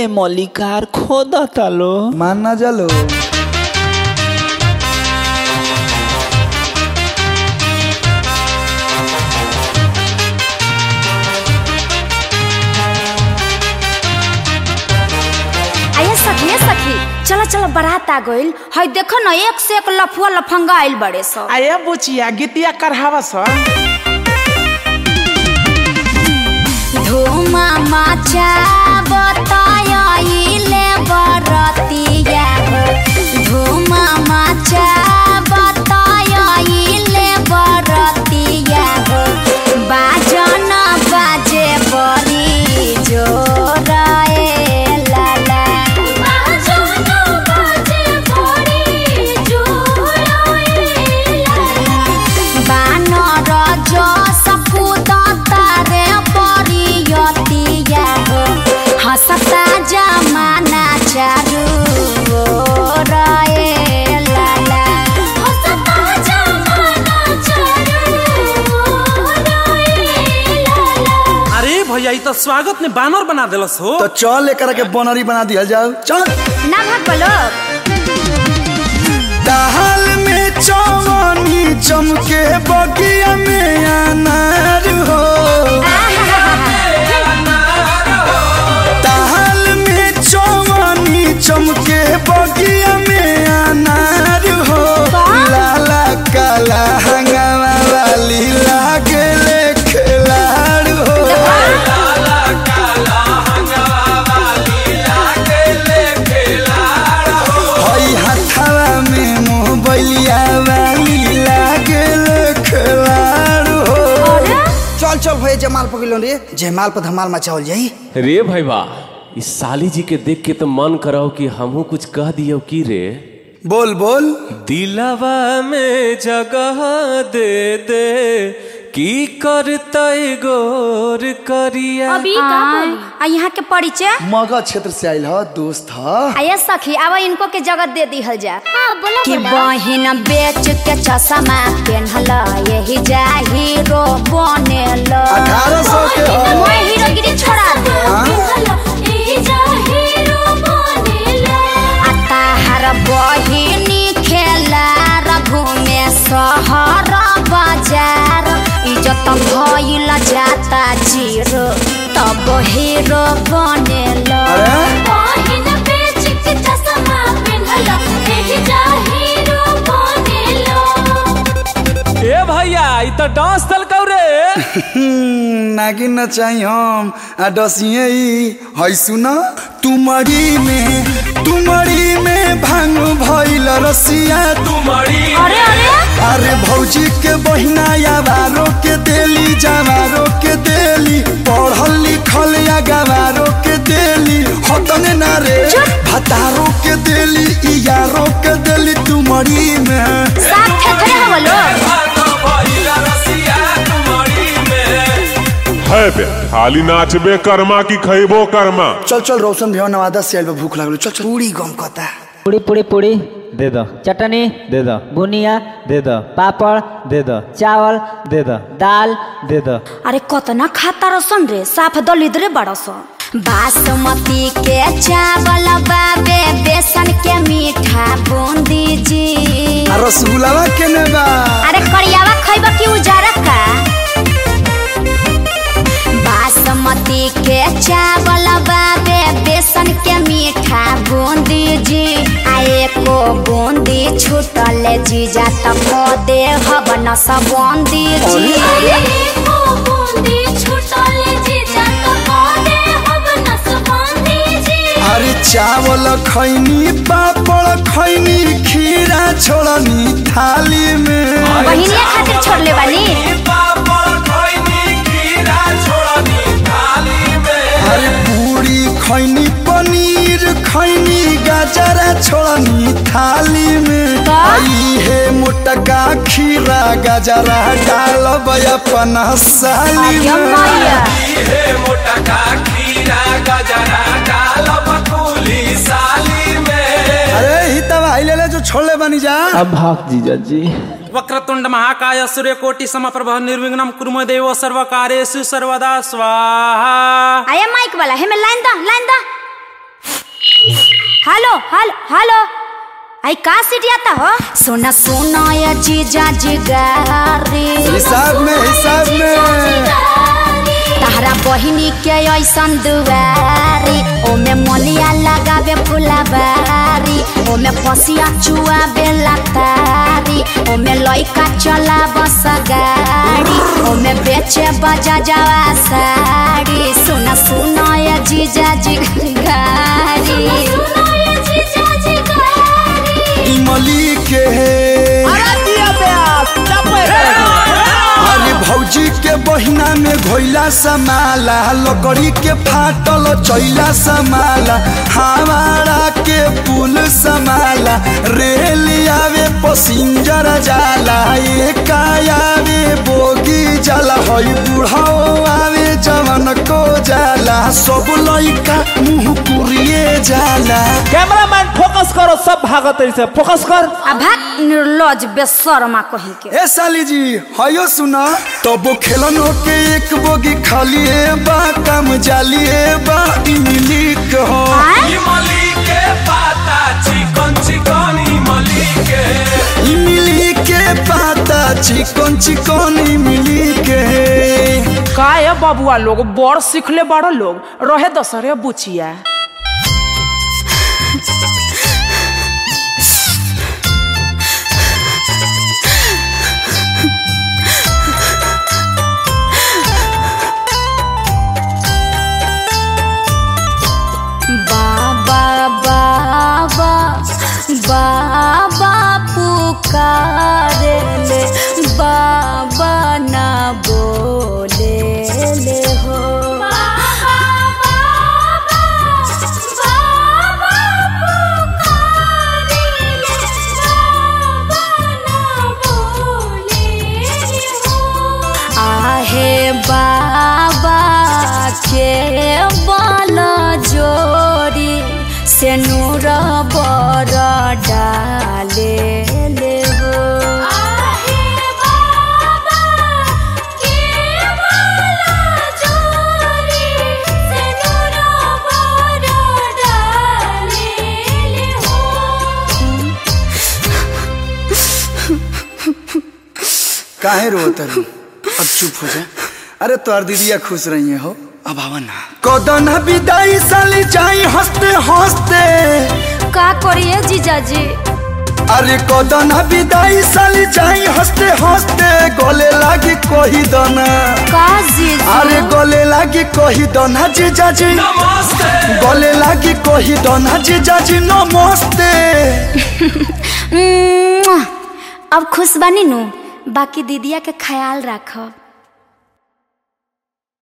मलिकार खोदता लो मान ना जालो आये सखी ए सखी चलो चलो बारात आ गइल हई देखो न एक से एक लफुआ लफंगा आइल बड़े सब आये बुचिया गीतिया करहावा स धूमा माचा बताइले बरतिया हो धूमा माचा बताइले बरतिया हो बाजन बाजे बड़ी जोराए लाला बाजन बाजे बड़ी जोराए लाला बानर जस कुदतारे परियतिया हो हसता जमाना चारू ओराए लाला हसता जमाना चारू ओराए लाला अरे भैया ई तो स्वागत ने बानर बना देलस हो तो चल एकरा के बनरी बना दिया जाओ चल ना भाग बोलो दाल में चवनी चमके बगिया में अनार हो दाल में चवनी चमके बगिया में अनार हो लाला काला हंगामा वाली लागले खिलाड़ हो हई हथवा में मोबइलिया वाली लागले खिलाड़ हो चल चल भैया जमाल पकड़ रे जयमाल पर धमाल मचावल जाई रे भाई वाह इस साली जी के देख के तो मन करो कि हमहू कुछ कह दियो की रे बोल बोल दिलवा में जगह दे दे की करतै गोर करिया अभी का बोली आ यहाँ के परिचय मगध क्षेत्र से आयल ह दोस्त ह आये सखी अब इनको के जगत दे दिहल जा कि बहिन बेच के चश्मा पेन्हल यही जा हीरो बनेल अठारह सौ के ह मैं हीरोगिरी छोड़ा दे आ ताहार बहिनी खेला रघु में शहर बाजार इज्जत भइल जाता जीरो तब हीरो बनेल अरे? बहिन बेच के चश्मा पेन्हल एही जा हीरो बनेल ए भैया ई तो डांस दल कौ रे हम्म, नागिन न चाही हम आ डसिए ई है सुन तुमरी में तुमरी में भांग भइल रसिया तुम्हारी अरे अरे अरे भौजी के बहिना यावारो के देली जवारो के देली पढ़ल लिखल या गवारो के देली हतने ना रे भतारो के देली ई यारो के देली तुमरी में साथ थे थोड़े हो लोग है बे खाली नाचबे कर्मा की खैबो कर्मा चल चल रोशन भैया नवादा से आइल बा, भूख लागल चल चल पूरी गम कता पूड़ी पूड़ी पूड़ी दे दो चटनी दे दो बुनिया दे दो पापड़ दे दो चावल दे दो दाल दे दो अरे कतना खाता रसन रे साफ दलिद्रे बड़स बासमती के चावल बाबे बेसन के मीठा बूंदी जी आ रसगुल्लावा केने बा अरे करियावा खैब की उजारा का बासमती के चावल बाबे बेसन के मीठा बूंदी जी आ एको बूंदी छूटल जीजा त खो दे हब न सब बूंदी जी एको बूंदी छूटल जीजा त खो दे हब न सब बूंदी जी अरे चावल खैनी पापड़ खैनी खीरा छोड़नी थाली में बहिनिया खातिर छोड़ले बानी अरे पूरी खैनी पनीर खैनी गाजरा छोड़नी थाली में आई हे मोटका खीरा गाजरा डाल अपन साली अरे में मैया अरे ही तब आई ले ले जो छोड़ले बनी जा अब भाग जीजा जी वक्रतुंड महाकाय सूर्यकोटि समप्रभ निर्विघ्नम कुर्म देव सर्वकारेषु सर्वदा स्वाहा आया माइक वाला हे में लाइन दा लाइन दा हेलो हेलो हेलो आई का सीटियाता हो सुना सुना ये जीजा जिगारी हिसाब में हिसाब में तहरा बहिनी के ऐसन दुआरी ओमे मलिया लगावे फुलाबारी ओमे पसिया चुआवे लातारी ओमे लइका चला बस गाड़ी ओमे बेचे बजा जावा साड़ी सुना सुना ये जीजा जी गारी इमली के अरे भौजी के बहिना में घोइला समाला लकड़ी के फाटल चैला समाला हमारा के पुल समाला रेल आवे पसिंजर जाला एक आवे बोगी जाला हई बुढ़ाओ आवे जवन को जाला सब लइका मुंह पुरिए जाला कैमरामैन फोकस करो सब भागत से फोकस कर अभाग निर्लज बेशर्मा कहीं के ए साली जी हयो सुना तब खेलन के एक बोगी खाली ए बा काम जाली ए बा इमली कहो आय? इमली के पाता चिकन चिकन इमली के इमली के पाता चिकन चिकन इमली के का है बबुआ लोग बड़ सीखले बड़ लोग रहे दसरे बुचिया बाबा बाबा बाबा पुकारे ले बाबा ना बोले ले हो आहे बाबा के बल जोड़ी से नूर बर डाले ले हो काहे रोत रही अब चुप हो जा अरे तोर दीदिया खुश रही हो अब आवा ना कदन विदाई साली जाई हंसते हंसते का करिए जीजाजी अरे कदन विदाई साली जाई हंसते हंसते गले लागी कही दना का जीजू अरे गले लागी कही दना जीजाजी नमस्ते गले लागी कही दना जीजाजी नमस्ते उम्म, अब खुश बनी नु बाकी दीदिया के ख्याल रखब